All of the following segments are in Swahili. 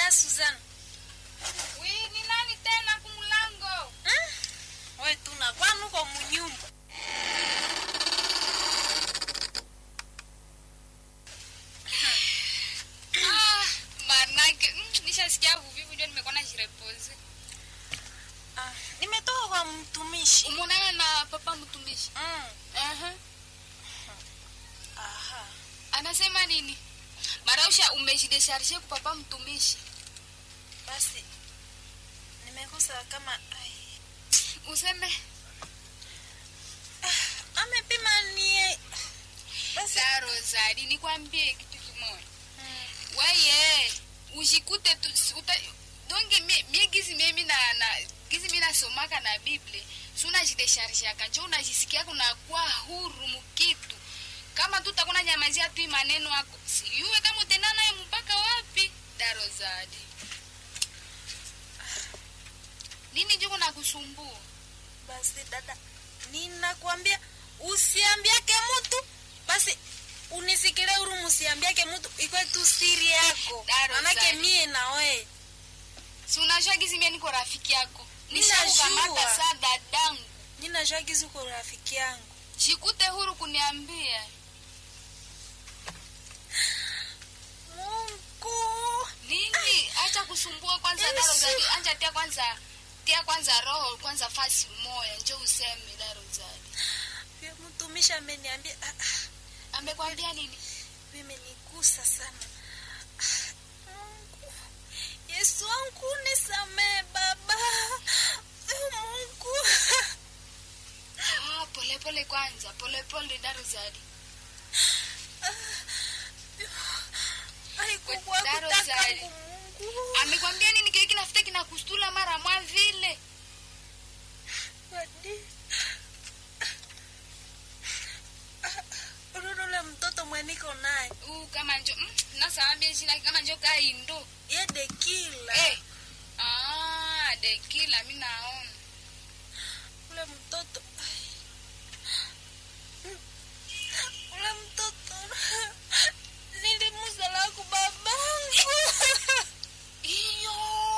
dada Suzana. Wi, ni nani tena kumulango? Hmm? We tuna kwanu kwa munyumba. Ah, manake mm, nishasikia vuvivu ndio nimekuwa najirepoze. Ah, nimetoka kwa mtumishi. Umeonana na papa mtumishi? Mm. Aha. Aha. Anasema nini? Marausha umejidesharishe kwa papa mtumishi. Basi nimekosa kama ai. Useme Amepima nie. Basi za Rosari nikwambie kitu kimoja. mm. Weye, ushikute tu uta, donge mie, mie gizi mimi na na gizi mimi nasomaka na Biblia. Si unajidesharishaka njo unajisikia kunakuwa huru mukitu. Kama tu utakuna nyamazia tu maneno yako. Siyuwe kama utenda naye mpaka wapi? Darozadi. Nini juko na kusumbua? Basi dada, ninakwambia usiambiake mtu. Basi unisikile huru, musiambiake mtu, ikwe tu siri yako, Daro manake zani. mie na we Si unajua gizi mie niko rafiki yako. Ninajua. Nishakukamata saa dadangu. ninajua gizi uko rafiki yangu. Jikute huru kuniambia. Mungu, nini acha kusumbua kwanza Yesu. daro zadi anja tia kwanza tia kwanza roho kwanza fasi moya njo useme daro zadi pia mtumishi ameniambia, ah, ah, amekwambia nini vimenigusa sana. Ah, Mungu, Yesu wangu nisamee Baba. Eh, Mungu ah, pole pole kwanza pole pole daro zadi haikukuwa Daro kutaka Zari. Mungu. amekwambia nini kile kinafuta kinakustula mara mwa vile Wadi. Urudule mtoto mweniko naye uh, kama njo mm, nasawambia jina kama njo kaindo ye dekila hey. ah, dekila mi naona ule mtoto ai. ule mtoto nilimuzalaku babangu iyo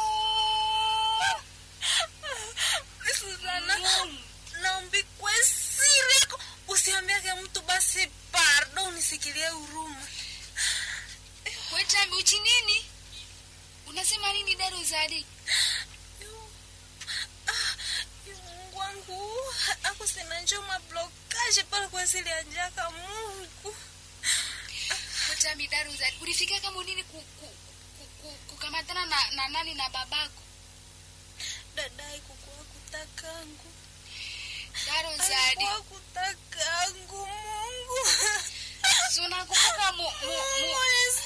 Susana Mungu. naombi kwe siri yako usiambiake mtu basi pardo unisikilie huruma kwetambi uchi nini unasema nini daro zadi Yu- ah, yu Mungu wangu ako sina njo mablokaje pale kwa zile anjaka Mungu kwetambi daro zadi ulifika kama nini ku, ku, ku, ku, kukamatana na, na nani na babako dadai kukuwa kutakangu daro zadi alikuwa kutakangu Mungu si unakumbuka mu, mu, Mungu mu,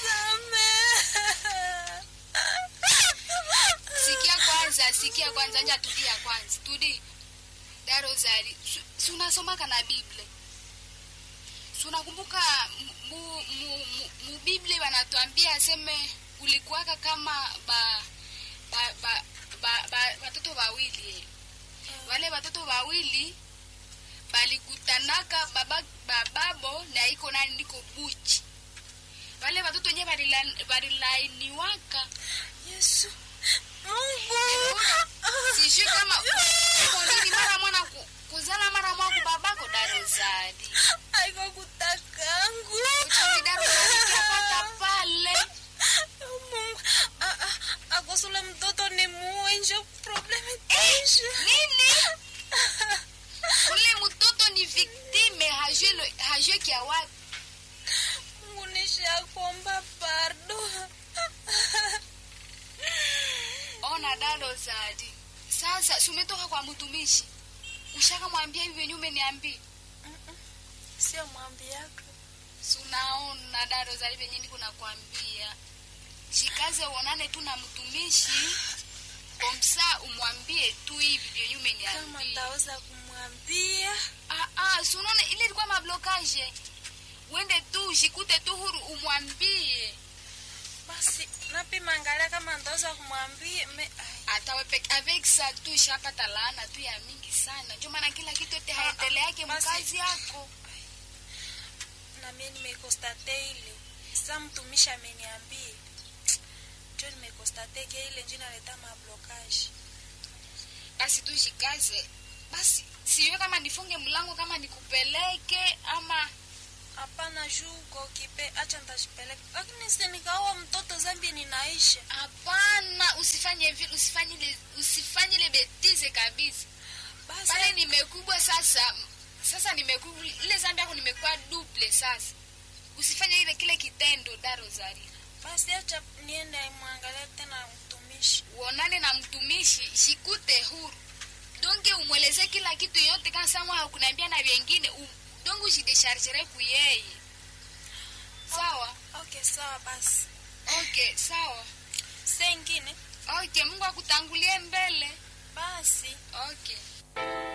nisamehe sikia kwanza sikia kwanza nja tulia kwanza tudi daro zadi si- si unasomaka na biblia si unakumbuka mu, mu, mu, mu, mu biblia wanatuambia aseme ulikuwaka kama ba ba ba ba, ba, watoto wawili eh. wale watoto wawili balikutanaka baba bababo na iko nani niko buchi wale watoto wenyewe balila- balilainiwaka Yesu Mungu sijui kama uko nini mara mwana ku, kuzala mara mwa kubabako daro zadi aiko kutakangu uchawi daro zadi kiapata pale Mungu ah, ah, akosule mtoto ni muwe njo problem itaisha nini ule mtoto ni viktime hajue lo- hajue kia wapi Mungu nishakuomba pardo ona daro zadi sasa si umetoka kwa mtumishi ushaka mwambia hivi venye umeniambia sio mwambi yako si unaona daro zadi venye niko nakwambia jikaze uonane tu na mtumishi komsa umwambie tu hivi vyenye kama umeniambia ndaweza kumwambia Ah, ah, si unaona ile ilikuwa mablokaje uende tu ushikute tu huru umwambie basi napima angalia kama ndaweza kumwambia me ai, atawepe avec ça tu shapata laana tu ya mingi sana ndio maana kila kitu yote Ah, haendeleake basi. mkazi yako na mie nimekostate ile sa mtumishi ameniambia njo nimekostate konstate ke ile njina leta mablokaji basi tushikaze basi siwe kama nifunge mlango kama nikupeleke ama hapana juu kokipe acha ntashipeleka lakini si nikaoa mtoto zambi ninaisha hapana usifanye vile usifanye ile usifanye ile betize kabisa basi pale nimekubwa sasa sasa nimekubwa ile zambi yako nimekuwa duple sasa usifanye ile kile kitendo da Rosario basi acha niende mwangalie tena mtumishi uonane na mtumishi shikute huru donge umweleze kila kitu yote kama sama hakuniambia na vingine um, donge ujideshargere kuyeye sawa okay sawa basi okay sawa sengine okay mungu akutangulie mbele basi okay